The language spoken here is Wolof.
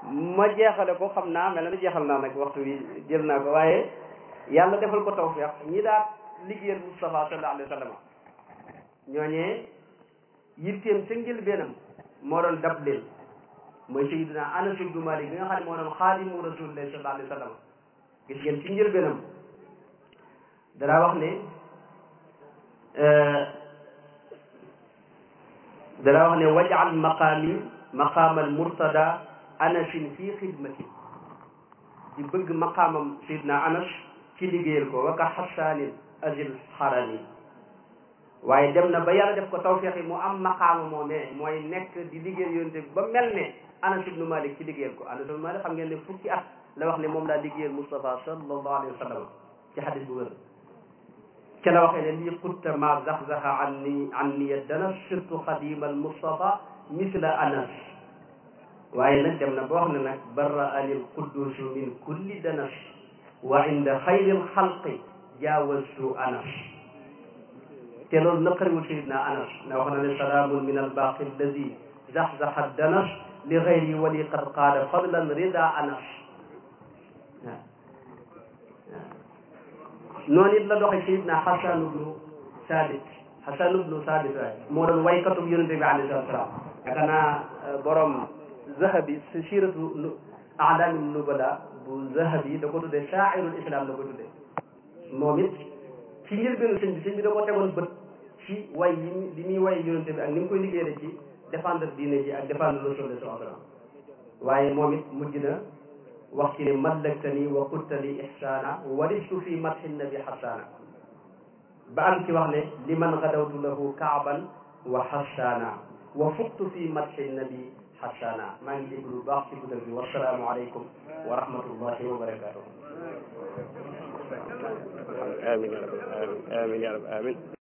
ma jeexale ko xam naa mel na jeexal naa nag waxtu wi jël naa ko waaye yàlla defal ko tawfiq ñi daal liggéeyal Moustapha sallallahu alayhi wa sallam ñooñee yitteem ca njëlbeenam moo doon dab leen mooy Sayyidina Anas ibnu Malik bi nga xam ne moo doon xaadimu rasulillahi sallallahu alayhi wa sallam gis ngeen ci njëlbeenam danaa wax ne danaa wax ne wajal maqaami maqaamal murtada anasin fii xidmati di bëgg maqaamam Sayyidina Anas ci liggéeyal ko waka xasaanin azil xarani waaye dem na ba yàlla def ko tawfeex yi mu am maqaama moomee mooy nekk di liggéeyal yonte bi ba mel ne Anas ibnu Malik ci liggéeyal ko Anas ibnu Malik xam ngeen ne fukki at la wax ne moom laa liggéeyal Moustapha sallallahu alayhi wa sallam ci xadis bu wér ca la waxee ne lii xutta ma zaxzaxa an ni an niya dana surtout xadimal Moustapha misla Anas waaye nag dem na ba wax ne nag barra anil quddusu min kulli danas wa inda xayril xalqi jaawastu Anas te loolu naqariwul sayidna Anas na wax na ne salaamun min albaqi alladi zaxzaxa danas li xayri wali qad qaada fadlan rida Anas waaw noonu it la doxee sayidna Xasan ibnu Sabit Xasan ibnu Sabit waaye moo doon waykatub yonente bi alayhi salatu salaam yaakaar naa borom zahabi si siratu alaami nubala bu zahabi da ko tuddee shaairul islam da ko tuddee moom it ci njëlbeenu sëñ bi sëñ bi da ko tegoon bët ci way yi li muy way yonente bi ak ni mu koy liggéeyee ci défendre diine ji ak défendre rasul sallallahu alayhi wa sallam waaye moom it mujj na wax ci ne mallaktani wa qultali ihsana waristu fi madhi nabi hasana ba am ci wax ne liman gadawtu lahu kaaban wa hasana wa fuqtu fi madhi nabi hasana maa ngi déglu lu baax ci guddal bi wasalaamu aleykum wa rahmatullahi wa barakatuh amin ya rabbi amin amin ya rabbi amin